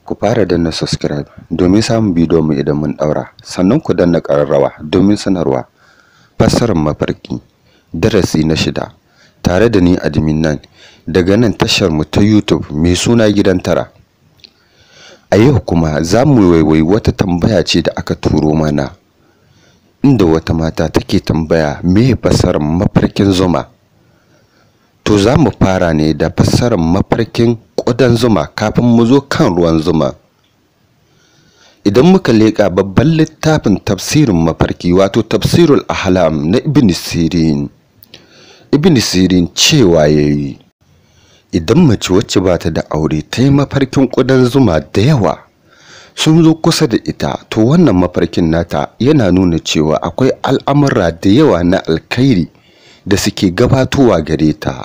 ku fara danna subscribe domin samun bidiyon mu idan mun daura sannan ku danna ƙararrawa domin sanarwa fassarar mafarki darasi na shida tare da ni admin nan daga nan tashar mu ta YouTube mai suna gidan tara a yau kuma za mu waiwai wata tambaya ce da aka turo mana inda wata mata take tambaya me fassarar mafarkin zuma to za mu fara ne da fassarar mafarkin ƙudan zuma kafin mu zo kan ruwan zuma idan muka leƙa babban littafin tafsirin mafarki wato tafsirul ahlam na ibn sirin ibn sirin cewa yayi idan mace wacce ba ta da aure ta yi mafarkin ƙudan zuma da yawa sun zo kusa da ita to wannan mafarkin nata yana nuna cewa akwai al'amura da yawa na alkhairi da suke gabatowa gare ta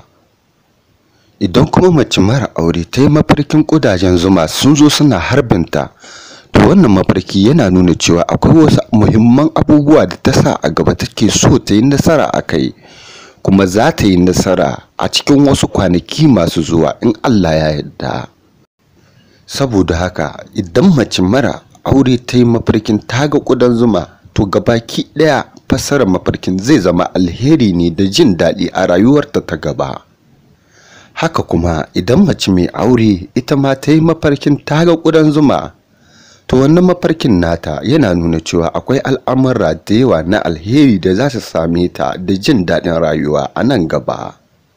idan kuma mace mara aure ta yi mafarkin ƙudajen zuma sun zo suna harbinta to wannan mafarki yana nuna cewa akwai wasu muhimman abubuwa da ta sa a gaba take so ta yi nasara a kai kuma za ta yi nasara a cikin wasu kwanaki masu zuwa in Allah ya yarda saboda haka idan mace mara aure ta yi mafarkin taga ƙudan zuma to gabaki ɗaya fassarar mafarkin zai zama alheri ne da jin daɗi a rayuwarta ta gaba haka kuma idan mace mai aure ita ma ta yi mafarkin taga ƙudan zuma to wannan mafarkin nata yana nuna cewa akwai al'amura da yawa na alheri da za su same ta da jin daɗin rayuwa a nan gaba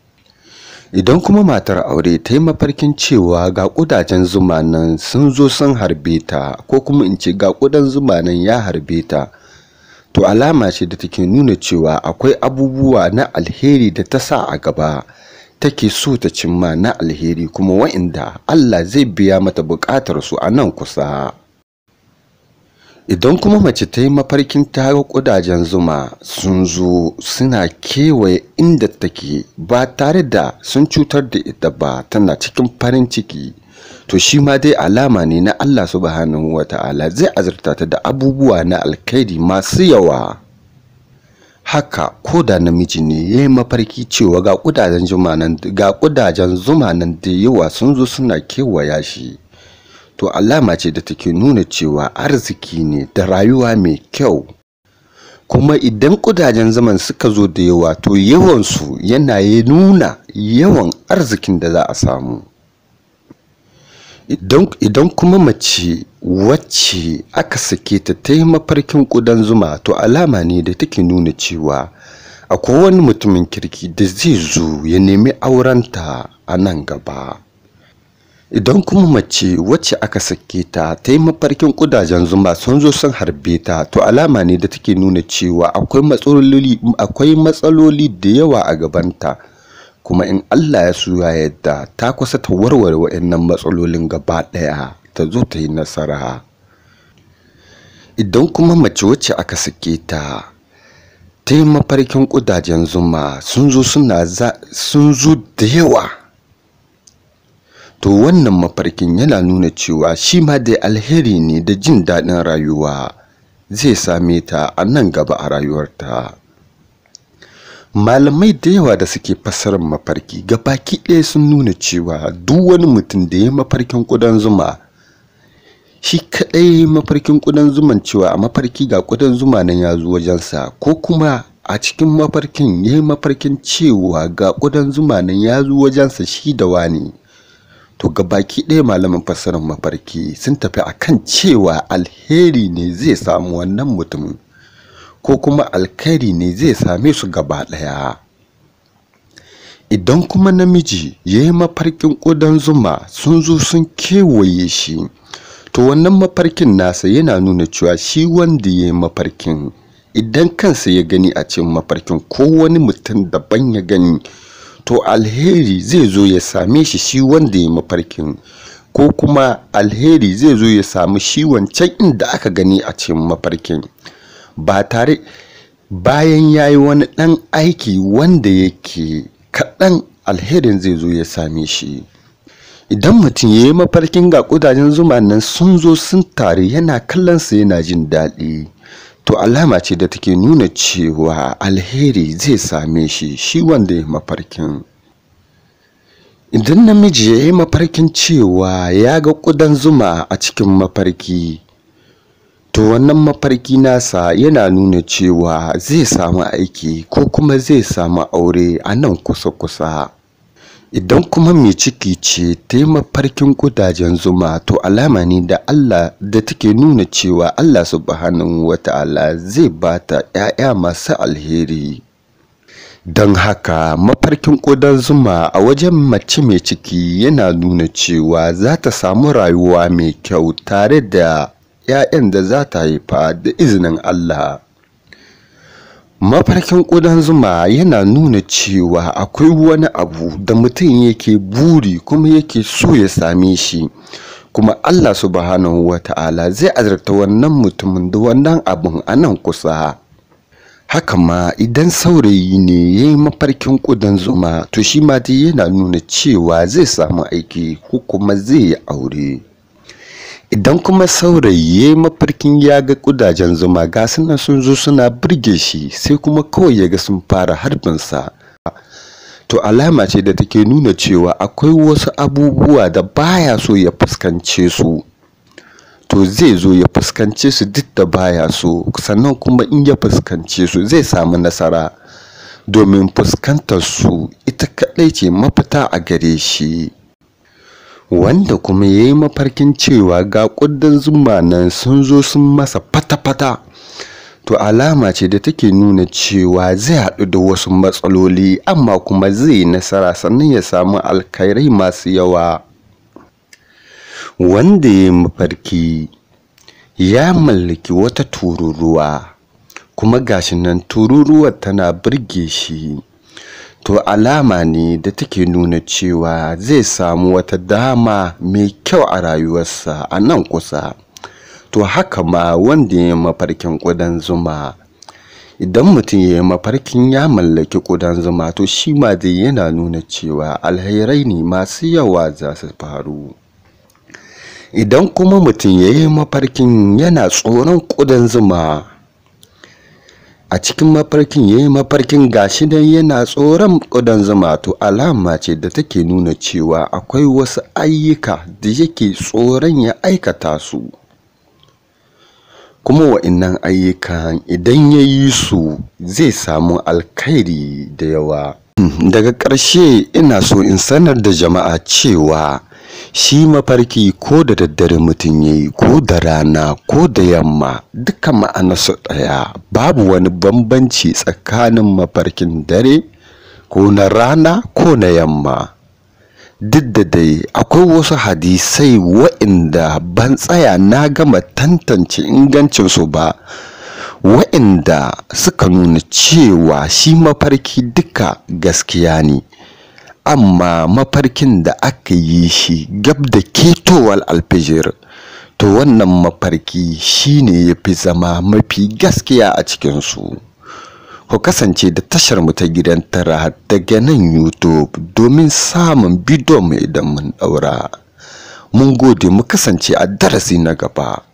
idan kuma matar aure ta yi mafarkin cewa ga ƙudajen zuma nan sun zo sun harbe ta ko kuma in ce ga ƙudan zuma nan ya harbe ta to alama ce da take nuna cewa akwai abubuwa na alheri da ta sa a gaba take so ta cimma na alheri kuma wa'inda Allah zai biya mata buƙatar su a nan kusa idan kuma mace ta yi mafarkin ta ga ƙudajen zuma sun zo suna kewaye inda take ba tare da sun cutar da ita ba tana cikin farin ciki to shi ma dai alama ne na Allah subhanahu wa ta'ala zai azurta ta da abubuwa na alkhairi masu yawa haka ko da namiji ne ya yi mafarki cewa ga ƙudajen zuma nan ga ƙudajen zuma nan da yawa sun zo suna kewaya shi to alama ce da take nuna cewa arziki ne da rayuwa mai kyau kuma idan kudajen zaman suka zo da yawa to yawansu yana ya nuna yawan arzikin da za a samu idan kuma mace wacce aka sake ta ta yi mafarkin kudan zuma to alama ne da take nuna cewa akwai wani mutumin kirki da zai zo ya nemi aurenta a nan gaba idan kuma mace wacce aka sake ta ta yi mafarkin kudajen zuma sun zo sun harbe ta to alama ne da take nuna cewa akwai matsaloli akwai matsaloli da yawa a gabanta kuma in Allah ya suya yadda ta kusa ta warware waɗannan matsalolin gaba ɗaya ta zo ta yi nasara idan kuma mace wacce aka sake ta ta yi mafarkin kudajen zuma sun zo suna sun zo da yawa to wannan mafarkin yana nuna cewa shi ma dai alheri ne da jin daɗin rayuwa zai same ta a nan gaba a rayuwarta malamai da yawa da suke fassarar mafarki baki ɗaya sun nuna cewa duk wani mutum da ya mafarkin ƙudan zuma shi kaɗai mafarkin ƙudan zuman cewa a mafarki ga ƙudan zuma nan ya zo wajensa ko kuma a cikin mafarkin ya yi mafarkin cewa ga ƙudan zuma nan ya zo wajensa shi da wani to baki ɗaya malamin fassarar mafarki sun tafi akan cewa alheri ne zai samu wannan mutumin ko kuma alkhairi ne zai same su gaba ɗaya idan kuma namiji ya yi mafarkin ƙudan zuma sun zo sun kewaye shi to wannan mafarkin nasa yana nuna cewa shi wanda ya yi mafarkin idan kansa ya gani a cikin mafarkin ko wani mutum daban ya gani to alheri zai zo ya same shi shi wanda ya mafarkin ko kuma alheri zai zo ya samu shi wancan inda aka gani a cikin mafarkin ba tare bayan ya yi wani ɗan aiki wanda yake kaɗan alherin zai zo ya same shi idan mutum ya yi mafarkin ga ƙudajen zuma nan sun zo sun tare yana kallonsa yana jin daɗi to alama ce da take nuna cewa alheri zai same shi shi wanda ya mafarkin idan namiji ya yi mafarkin cewa ya ga ƙudan zuma a cikin mafarki to wannan mafarki nasa yana nuna cewa zai samu aiki ko kuma zai samu aure a nan kusa-kusa idan kuma mai ciki ce ta yi mafarkin kudajen zuma to alama ne da Allah da take nuna cewa Allah subhanahu wata'ala zai bata 'ya'ya masu alheri don haka mafarkin ƙudan zuma a wajen mace mai ciki yana nuna cewa za ta samu rayuwa mai kyau tare da 'ya'yan da za ta haifa da izinin Allah mafarkin ƙudan zuma yana nuna cewa akwai wani abu da mutum yake buri kuma yake so ya same shi kuma Allah subhanahu wa ta'ala zai azurta wannan mutumin da wannan abun a nan kusa haka ma idan saurayi ne ya yi mafarkin ƙudan zuma to shi ma dai yana nuna cewa zai samu aiki ko kuma zai yi aure idan kuma saurayi ya yi mafarkin ya ga ƙudajen zuma ga suna sun zo suna birge shi sai kuma kawai ya ga sun fara harbinsa to alama ce da take nuna cewa akwai wasu abubuwa da baya so ya fuskance su to zai zo ya fuskance su duk da baya so sannan kuma in ya fuskance su zai samu nasara domin fuskantar su ita kaɗai ce mafita a gare shi wanda kuma ya yi mafarkin cewa ga ƙudan zuma nan sun zo sun masa fata-fata to alama ce da take nuna cewa zai haɗu da wasu matsaloli amma kuma zai yi nasara sannan ya samu alkhairai masu yawa wanda ya yi mafarki ya mallaki wata tururuwa kuma gashi nan tururuwar tana birge shi to alama ne da take nuna cewa zai samu wata dama mai kyau a rayuwarsa a nan kusa to haka ma wanda ya yi mafarkin ƙudan zuma idan mutum ya yi mafarkin ya mallaki ƙudan zuma to shi ma dai yana nuna cewa alherai ne masu yawa za su faru idan kuma mutum ya yi mafarkin yana tsoron ƙudan zuma a cikin mafarkin ya yi mafarkin gashi dan yana tsoron ƙudan zuma to alama ce da take nuna cewa akwai wasu ayyuka da yake tsoron ya aikata su kuma wa'innan ayyukan idan ya yi su zai samu alkhairi da yawa daga ƙarshe ina so in sanar da jama'a cewa shi mafarki ko da daddare mutum ya yi ko da rana ko da yamma duka ma'anarsu ɗaya babu wani bambanci tsakanin mafarkin dare ko na rana ko na yamma duk da dai akwai wasu hadisai wa'inda ban tsaya na gama tantance ingancinsu ba wa'inda suka nuna cewa shi mafarki duka gaskiya ne amma mafarkin da aka yi shi gab da ketowar alfijir to wannan mafarki shine ya fi zama mafi gaskiya a cikinsu ku kasance da tashar mu ta gidan tara daga nan youtube domin samun bidiyon mu idan mun daura mun gode mu kasance a darasi na gaba